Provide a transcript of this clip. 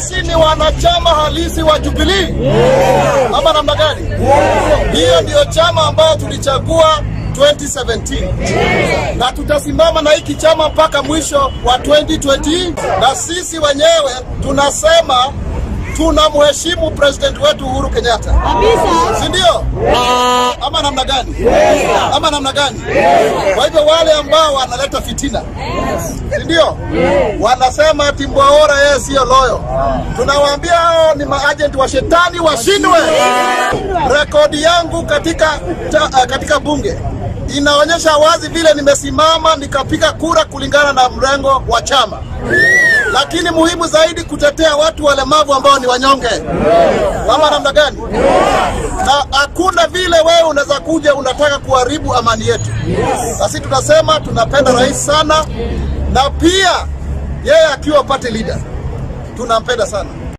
sisi ni wanachama halisi wa Jubilee ama namna gani? Hiyo ndiyo chama ambayo tulichagua 2017 na tutasimama na hiki chama mpaka mwisho wa 2020, na sisi wenyewe tunasema tunamheshimu president wetu Uhuru Kenyatta, si ndio? Ama namna gani? Ama namna gani? Kwa hivyo wale ambao wanaleta fitina, si ndio? Wanasema ati Mwaora yeye siyo loyo, tunawaambia hao ni maajenti wa shetani, washindwe. Rekodi yangu katika, ta, katika bunge inaonyesha wazi vile nimesimama nikapiga kura kulingana na mrengo wa chama, lakini muhimu zaidi kutetea watu walemavu ambao ni wanyonge. Ama namna gani? Na hakuna vile wewe unaweza kuja unataka kuharibu amani yetu. Sisi tunasema tunapenda rais sana, na pia yeye akiwa party leader tunampenda sana.